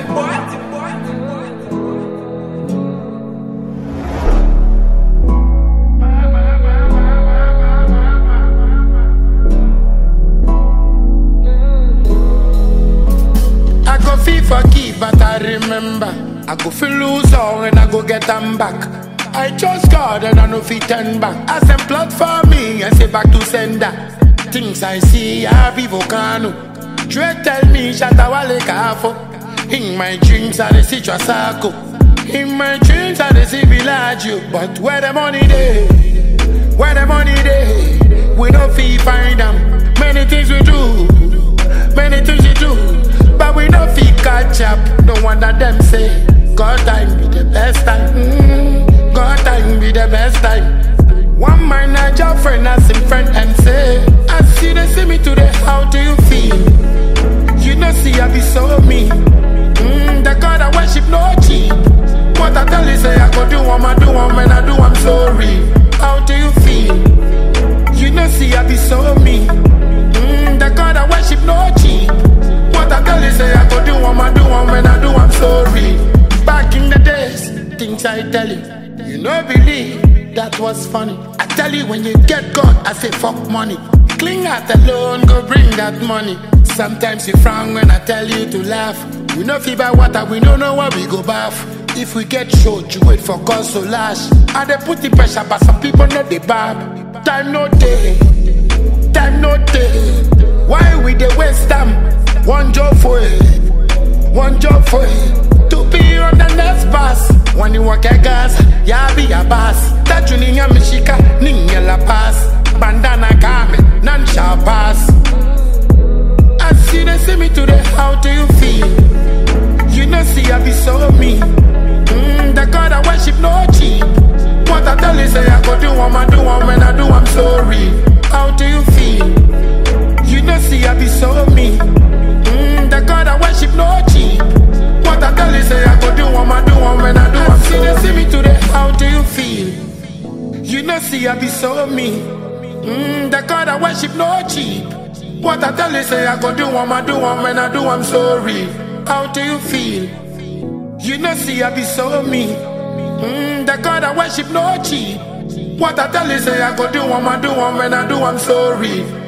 I go feel forgive, but I remember. I go feel lose all and I go get them back. I trust God and I know fit turn back. As them plot for me and say back to sender. Things I see, I be volcano. Dre tell me Shatawale Kafo. In my dreams, I dey see Trasaco. In my dreams, I dey see Villaggio. But where the money dey? Where the money dey? We don't feel find them. Many things we do, many things we do, but we don't feel catch up. No wonder them say, God time be the best time. Mm, God time be the best time. One man Niger friend as him friend and say, I see they see me today. How do you feel? You know, see I be so mean. Mm, the God I worship no cheap. What I tell you say I go do, I'ma do, I'm when I do, I'm sorry. How do you feel? You know, see, I be so mean. Mm, the God I worship no cheap. What I tell you, say I go do, I'ma do, and when I do, I'm sorry. Back in the days, things I tell you, you know, believe that was funny. I tell you, when you get God, I say fuck money. Cling out alone, go bring that money. Sometimes you frown when I tell you to laugh. We know fever water, we don't know where we go bath. If we get short, you wait for God so lash. And they put the pressure, but some people know the bad. Time no day, time no day. Why we dey waste time? One job for it, one job for it. To be on the next bus. When you walk a gas, ya be a boss. Tatu ninya mishika, ninya la pass. Bandana kame, none shall pass. I see they see me today, how do you feel? You know, see, I be so mean. Mm, the God I worship no cheap. What I tell you, say I go do, I'ma do, and when I do, I'm sorry. How do you feel? You know, see, I be so mean. Mm, the God I worship no cheap. What I tell you, say I go do, I'ma do, and when I do, I'm sorry. I see they see me today, how do you feel? You know, see, I be so mean. Mm, the God I worship no cheap. What I tell you, say I go do, I'ma do, and when I do, I'm sorry. How do you feel? You know, see, I be so mean. Mm, the God I worship no cheap. What I tell you, say I go do, I'ma do, and when I do, I'm sorry.